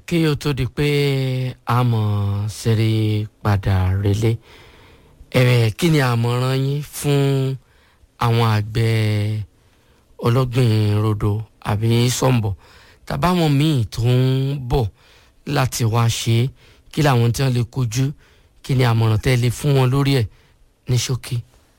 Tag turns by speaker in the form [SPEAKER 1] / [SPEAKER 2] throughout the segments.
[SPEAKER 1] kí o tó di pé a mọ̀ ṣeré padà relé ẹ̀rẹ̀ kí ni àmọ̀ràn yín fún àwọn àgbẹ̀ ọlọ́gbìn rodo àbí sọ̀ǹbọ̀ tàbáwọn míì tó ń bọ̀ láti wá ṣe é kí làwọn tí wọ́n lè kojú kí ni àmọ̀ràn tẹ́ lè fún wọn lórí ẹ̀ ní ṣókí.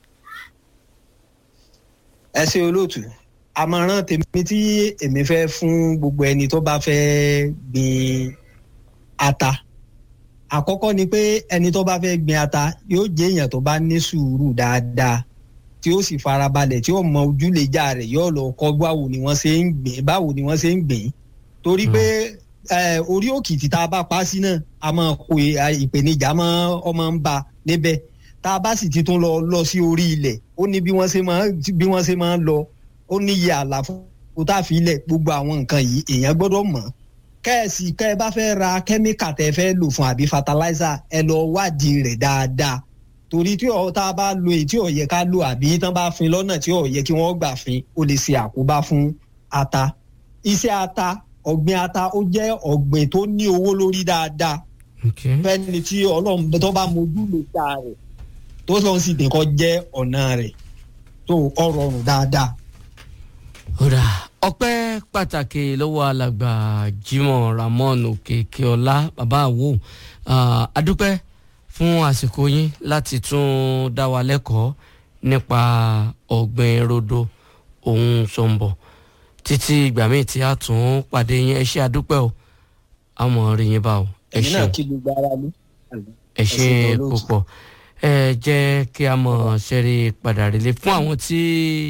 [SPEAKER 2] ẹ ṣe olóòtú àmọ̀ràn tèmi tí èmi fẹ́ fún gbogbo ẹni tó bá fẹ́ gbin ata àkọ́kọ́ ni pé ẹni tó bá fẹ́ gbin ata yóò jẹ́ èèyàn tó bá ní sùúrù dáadáa tí ó sì farabalẹ̀ tí ó mọ ojúlẹ̀jà rẹ̀ yóò lọ kọ́ báwo ni wọ́n ṣe ń gbìn báwo ni wọ́n ṣe ń gbìn torí pé orí òkìtì tá a bá pa sí náà a máa kó ìpèníjà ọmọ ń ba níbẹ̀ tá a bá sì ti tún lọ lọ sí orí ilẹ̀ ó ní bí wọ́n ṣe máa bí wọ́n ṣe máa ń lọ ó ní iye àlàfo tá a fi ilẹ̀ gbogbo àwọn nǹkan yìí èèyàn gbọ́dọ̀ mọ̀ kẹ́ẹ̀sì kẹ́ ẹ bá fẹ́ ra kẹ́míkà tẹ́ fẹ́ lò fún àbí fertilizer ẹ lọ wádìí rẹ̀ dáadáa torí tí ọ̀ tá a bá lo èyí tí ò yẹ ká lò àbí tán bá fin lọ́nà tí ò yẹ kí wọ́n gbà fin ó lè ṣe àkóbá fún ata iṣẹ́ ata ọ̀gbìn ata ó jẹ́ ọ̀gbìn tó ní owó lórí dáadáa fẹ́ni tí ọlọ́run tó bá mojú lè ta rẹ̀ tó lọ́n sì dẹ́kọ́ jẹ́ ọ̀nà rẹ̀ tó ọ̀rọ̀ ọ̀rùn dáadáa.
[SPEAKER 1] ọ̀rà ọpẹ́ pàtàkì lọ́wọ́ alàgbà Jimoh Ramon Òkèkèọlá bàbá àwo adúpẹ́ fún àsìkò yín láti tún dá wa lẹ́kọ̀ọ́ nípa ọ̀gbìn rodo ohun sọ̀nbọ̀ títí ìgbà míì tí a tún pàdé yín ẹ ṣé àdúpẹ́ o àmọ́ rí yín bá o ẹ ṣé ẹ ṣé púpọ̀ ẹ jẹ́ kí a mọ̀ ṣẹ́rí padà relé fún àwọn tí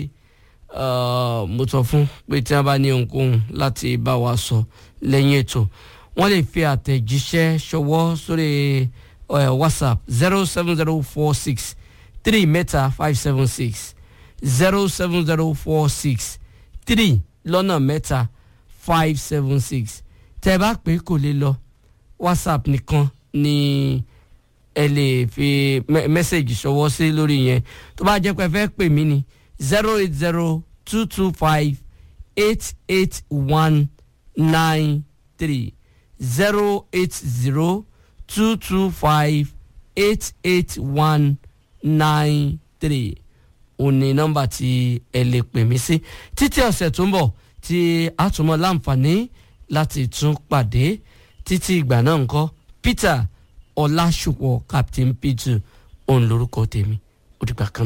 [SPEAKER 1] mo sọ fún pé tí wọ́n bá ní ohunkóhun láti bá wa sọ lẹ́yìn ètò wọ́n lè fi àtẹ̀jíṣẹ́ ṣọwọ́ sórí whatsapp zero seven zero four six three mẹ́ta five seven six zero seven zero four six three lọ́nà mẹ́ta five seven six tẹ́ ẹ bá pè kò lè lọ whatsapp nìkan ni ẹ lè fi mẹ́sẹ̀gì ṣọwọ́ sí lórí yẹn tó bá jẹ́ pé ẹ fẹ́ pè mí ni zero eight zero two two five eight eight one nine three zero eight zero two two five eight eight one nine three òní nọ́mbà tí ẹ lè pè mí sí títí ọ̀sẹ̀ tó ń bọ̀ tí a tún mọ láǹfààní láti tún pàdé títí ìgbà náà ńkọ́ Peter ọlásùpọ̀ captain p2 òun lórúkọ tèmi ó dìgbà kan.